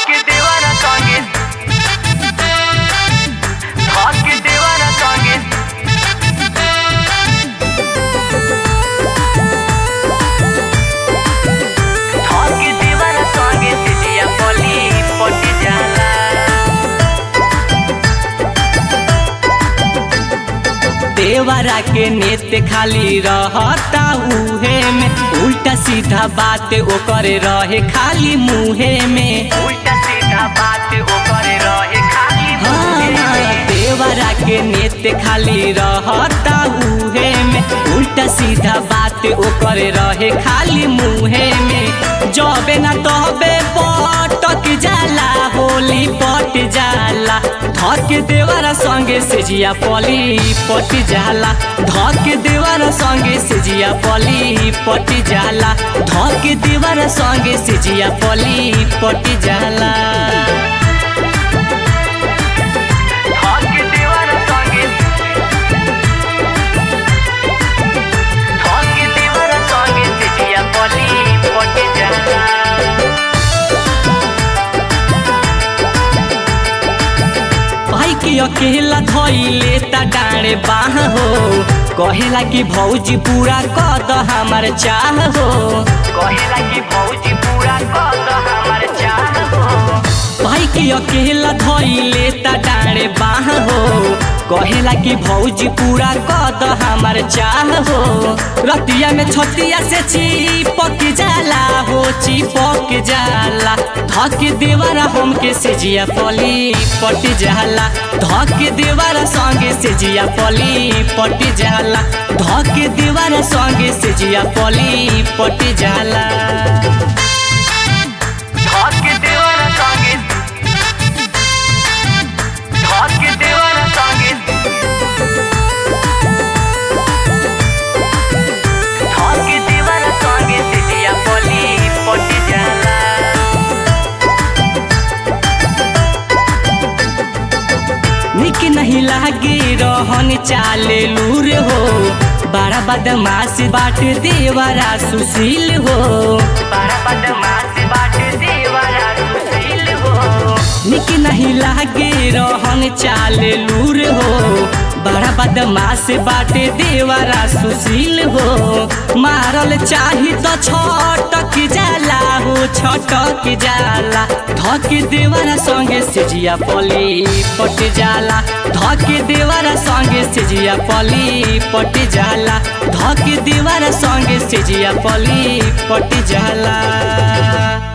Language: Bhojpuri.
धके देवारा संगे धके देवारा संगे धके देवारा संगे सिजिया पली पटी जाला देवरा के नेत खाली रहता उहे में उल्टा सीधा बात ओकर रहे खाली मुहे में उल्टा सीधा बात ओकर रहे खाली मुहे में देवरा के नेत खाली रहता उहे में उल्टा सीधा बात ओकर रहे खाली मुहे में जबे ना तबे पटक जाला होली पट जाला धक देवरा संगे सेजिया पली पट जाला धक देवरा संगे सेजिया पली पट जाला धक देवरा संगे सेजिया पली पट जाला धक देवरा संगे धक देवरा संगे सेजिया पली पट जाला भाई के अकेला धइले त डाँडे बाह हो कहेला कि भौजी पूरा कद हमार चाह हो कहेला कि भौजी पूरा कद हमार चाह हो भाई के अकेला धइले त डाँडे बाह हो कहेला कि भौजी पूरा कद हमार चाह हो रतिया में छतिया से चिपक जाला हो चिपक जाला धक देवरा हमके सेजिया पली पट जाला धक देवरा संगे सेजिया पली पट जाला धक देवरा संगे सेजिया पली पट जाला धक देवरा संगे धक देवरा संगे धक देवरा संगे सेजिया पली पट जाला निक नहीं लागे रहन चाले लूर हो बड़ा बदमाश बाट देवरा सुशील हो बड़ा बदमाश बाट देवरा सुशील हो निक नहीं लागे रहन चाले लूर हो बड़ा बदमाश बाटे देवरा सुशील हो मारल चाही तो छटक जाला हो छटक जाला धक देवरा संगे सेजिया पली पट जाला धक देवरा संगे सेजिया पली पट जाला धक देवरा संगे सेजिया पली पट जाला